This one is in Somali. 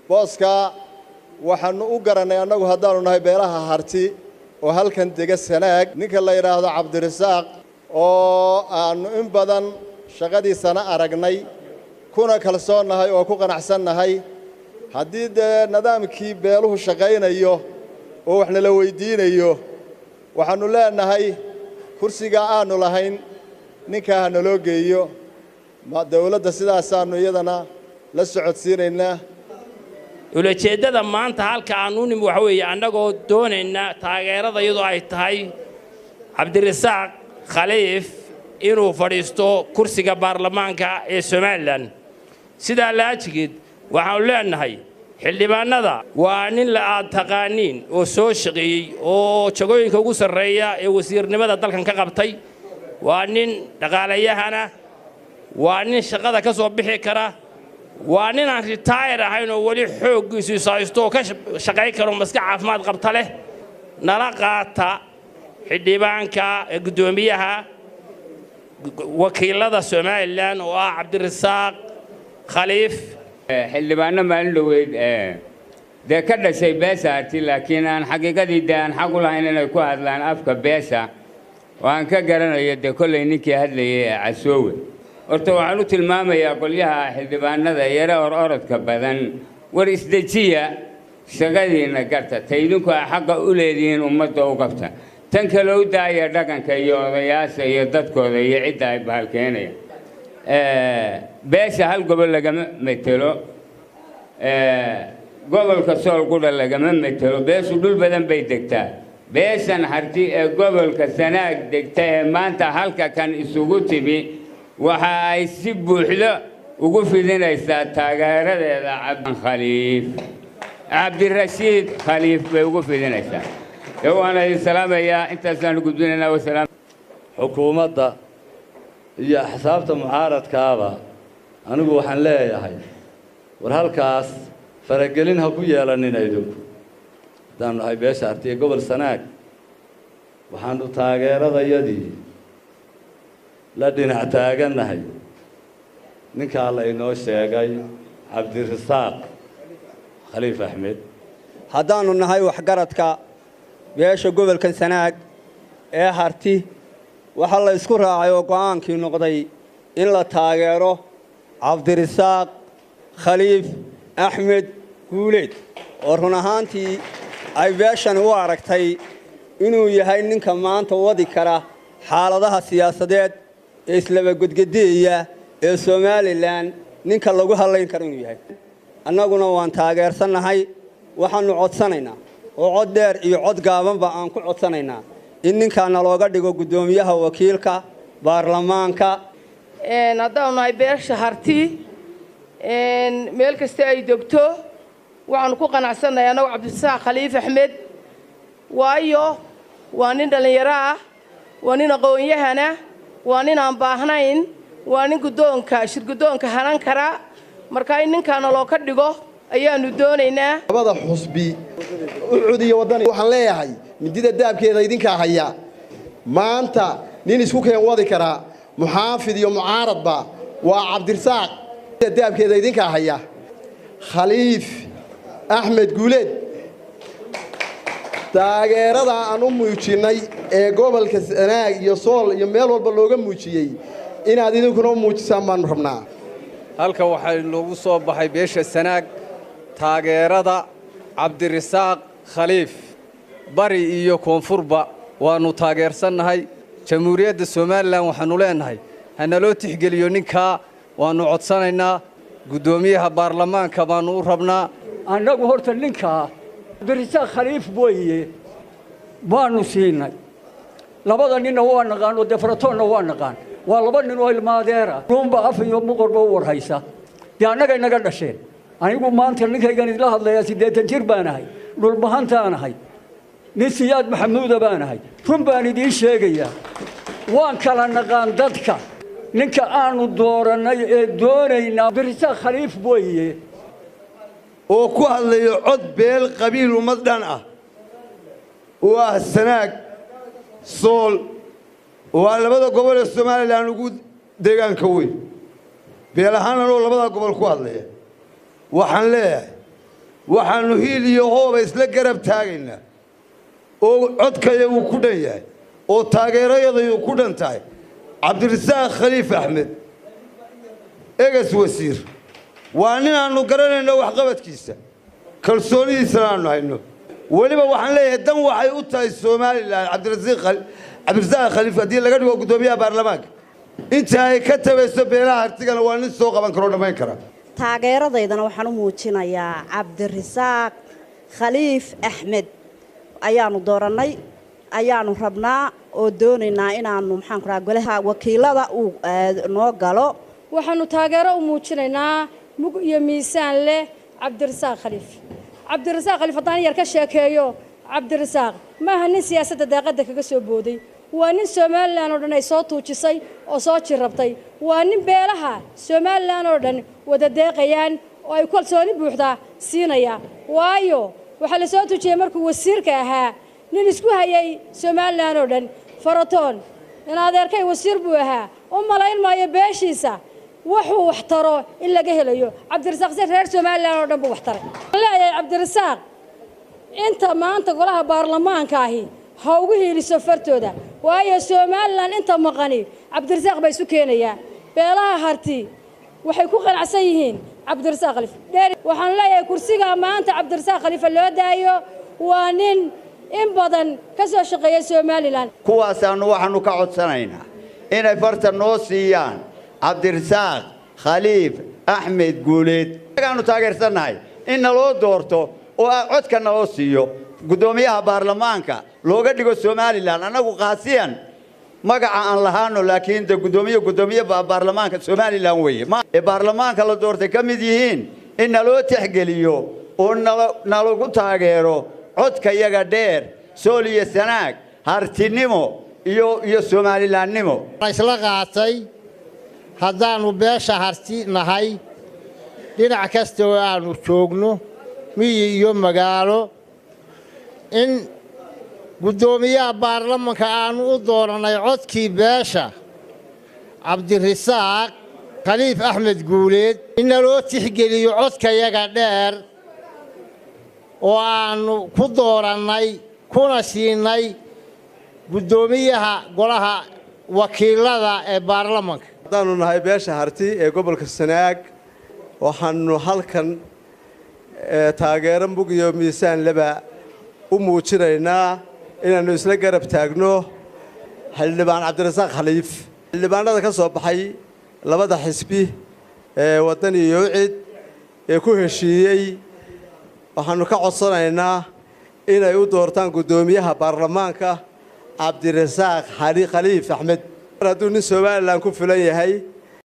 booskaa waxaannu u garannay annagu haddaannu nahay beelaha harti oo halkan dega sanaag ninka la yidhaahdo cabdirasaaq oo aannu in badan shaqadiisana aragnay kuna kalsoonnahay oo ku qanacsannahay haddii dee nidaamkii beeluhu shaqaynayo oo wax nala weyddiinayo waxaannu leenahay kursigaa aannu lahayn ninkaa ha naloo geeyo dawladda sidaasaannu iyadana la socodsiinaynaa ulajeeddada maanta halka aan u nimi waxa weeye annagoo doonayna taageerada iyadoo ay tahay cabdirasaaq khaliif inuu fadhiisto kursiga baarlamaanka ee somalilan sidaa laajigeed waxaannu leenahay xildhibaannada waa nin la aad taqaaniin oo soo shaqeeyey oo jagooyinka ugu sarreeya ee wasiirnimada dalkan ka qabtay waa nin dhaqaalayahana waa nin shaqada ka soo bixi kara waa nin aan ritaayar ahayn oo weli xooggiisu ishaysto oo ka shaqayn karo maska caafimaad qabta leh nala qaata xildhibaanka guddoomiyaha wakiilada somalilan oo ah cabdirasaaq khaliif xildhibaanno maalin dhoweyd dee ka dhashay beesha arti laakiin aan xaqiiqadii dee aan xaq u lahayn inay ku hadlaan afka beesha oo aan ka garanayo dee kollay ninkii hadlayay ee casoowe horta waxaan u tilmaamayaa qolyaha xildhibaanada yare or orodka badan war isdejiya shaqadiinna garta ta idinku a xaqa u leedihiin ummadda u qabta tan kale u daaya dhaqanka iyo odayaasha iyo dadkooda iyo cidda ay bahalkeenaya beesha hal gobol lagama metelo gobolka sool qudha lagama metelo beeshu dhul badan bay degtaa beeshan harti ee gobolka sanaag degta ee maanta halka kan isugu timi waxa ay si buuxdo ugu fidinaysaa taageeradeeda cabdikhaliif cabdirashiid khaliif bay ugu fidinaysaa ee waana idin salaamayaa intaasaanu gudbinaynaa wasalaam xukuumadda iyo axsaabta mucaaradkaaba anigu waxaan leeyahay war halkaas faragelin ha ku yeelanina idinku haddaanu nahay beesha artiya gobol sanaag waxaanu taageeradayadii la dhinac taagannahay ninkaa la inoo sheegay cabdirasaaq khaliif axmed haddaannu nahay waxgaradka beesha gobolkan sanaag ee harti waxaa la isku raacay oo go'aankii noqday in la taageero cabdirasaaq khaliif axmed guuleed oo run ahaantii ay beeshani u aragtay inuu yahay ninka maanta wadi kara xaaladaha siyaasadeed ee islabagedgedeeya ee somalilan ninka lagu hadlayn karo inuu yahay annaguna waan taageersannahay waxaannu codsanaynaa oo cod dheer iyo cod gaabanba aan ku codsanaynaa in ninkaana looga dhigo guddoomiyaha wakiilka baarlamaanka haddaanu nahay beesha harti meel kasta ay degto waxaanu ku qanacsannahay annagu cabdirasaaq khaliif axmed waayo waa nin dhallinyaro ah waa nin aqoon-yahana waa nin aan baahnayn waa nin guddoonka shirguddoonka hanan kara marka in ninkaana loo ka dhigo ayaannu doonaynaa labada xusbi ucud iyo waddani waxaan leeyahay midida daabkeeda idinkaa haya maanta nin isku keen wadi karaa muxaafid iyo mucaaradba waa cabdirasaaq daabkeeda idinkaa haya khaliif axmed guuleed taageerada aan u muujinnay ee gobolka sanaag iyo sool iyo meel walba looga muujiyey inaad idinkuna u muujisaan baannu rabnaa halka waxay noogu soo baxay beesha sanaag taageerada cabdirasaaq khaliif bari iyo koonfurba waannu taageersannahay jamhuuriyadda somalilan waxaannu leennahay hanaloo tixgeliyo ninkaa waannu codsanaynaa guddoomiyaha baarlamaanka baannu u rabnaa annagu horta ninkaa cabdirasaaq khaliif weeye baannu siinay labada ninna waa naqaan oo defratoonna waa naqaan waa laba nin oo ilmaadeera ruunba af iyo muqorba u warhaysa dee annaga inaga dhasheen anigu maanta ninkaygan idla hadlayaa siddeetan jir baan ahay dhulbahantaan ahay nin siyaad maxamuuda baan ahay run baan idiin sheegayaa waan kala naqaan dadka ninka aanu doorannay ee doonaynaa cabdirasaaq khaliif weeye oo ku hadlayo cod beel qabiil ummad dhan ah oo ah sanaag sool oo ah labada gobol ee somalilan ugu deegaanka weyn beel ahaanna oo labada gobol ku hadlaya waxaan leeyahay waxaannu hiil iyo hooba isla garab taagaynaa oo codkayagu ku dhan yahay oo taageerayadayu ku dhan tahay cabdirasaaq khaliif axmed eges wasiir waa nin aannu garanayno waxqabadkiisa kalsoonidiisana aannu hayno weliba waxaan leeyahay dan waxay u tahay somalilan cabdirasaaq khaliif haddii laga dhigo guddoomiyaha baarlamaanka inta ay ka tabayso beelaha hartigana waa nin soo qaban karoo dhammayn kara taageeradaydana waxaan u muujinayaa cabdirasaaq khaliif axmed ayaanu doorannay ayaanu rabnaa oo doonaynaa inaanu maxaan ku raha golaha wakiilada uu noo galo waxaanu taageero u muujinaynaa mug iyo miisaan leh cabdirasaaq khaliif cabdirasaaq khaliif haddaan yar ka sheekeeyo cabdirasaaq maaha nin siyaasadda daaqadda kaga soo booday waa nin somalilan oo dhan ay soo tuujisay oo soo jirrabtay waa nin beelaha somalilan oo dhan wada deeqayaan oo ay kalsooni buuxdaa siinaya waayo waxaa la soo tuujiyey markuu wasiirka ahaa nin isku hayay somalilan oo dhan faratoon in adeerkay wasiir buu ahaa u malayn maayo beeshiisa wuxuu wax taro in laga helayo cabdirasaaq si reer somalilan oo dhan buu wax taray waxaan leeyahay cabdirasaaq inta maanta golaha baarlamaanka ahi ha ugu hiiliso fartooda waayo somalilan inta maqani cabdirasaaq baa isu keenayaa beelaha harti waxay ku qanacsan yihiin cabdirasaaq khaliif waxaan leeyahay kursigaa maanta cabdirasaaq khaliifa loo daayo waa nin in badan ka soo shaqeeya somalilan kuwaasaannu waxaannu ka codsanaynaa inay farta noo siiyaan cabdirasaaq khaliif axmed guuleed agaannu taageersannahay in naloo doorto oo codka naloo siiyo guddoomiyaha baarlamaanka looga dhigo somalilan annagu qaasiyan magaca aan lahaano laakiin de guddoomiye guddoomiye baarlamaanka somalilan weeye ee baarlamaanka la doortay ka mid yihiin in naloo tixgeliyo oo nalagu taageero codka yaga dheer sool iyo sanaag hartinimo iyo iyo somalilaannimo isla qaatay haddaannu beesha harti nahay dhinac kasta oo aannu joogno miyi iyo magaalo in guddoomiyaha baarlamanka aannu u doorannay codkii beesha cabdirasaaq khaliif axmed guuleed in naloo tixgeliyo codkayaga dheer oo aannu ku doorannay kuna siinay guddoomiyaha golaha wakiilada ee baarlamanka haddaannu nahay beesha harti ee gobolka sanaag waxaannu halkan taageero mug iyo miisaan leba u muujinaynaa inaannu isla garab taagno xildhibaan cabdirasaaq khaliif xildhibaanada ka soo baxay labada xisbi ee waddan iyo ucid ee ku heshiiyey waxaannu ka codsanaynaa inay u doortaan guddoomiyaha baarlamaanka cabdirasaaq khaliif axmed mar hadduu nin somalilan ku filan yahay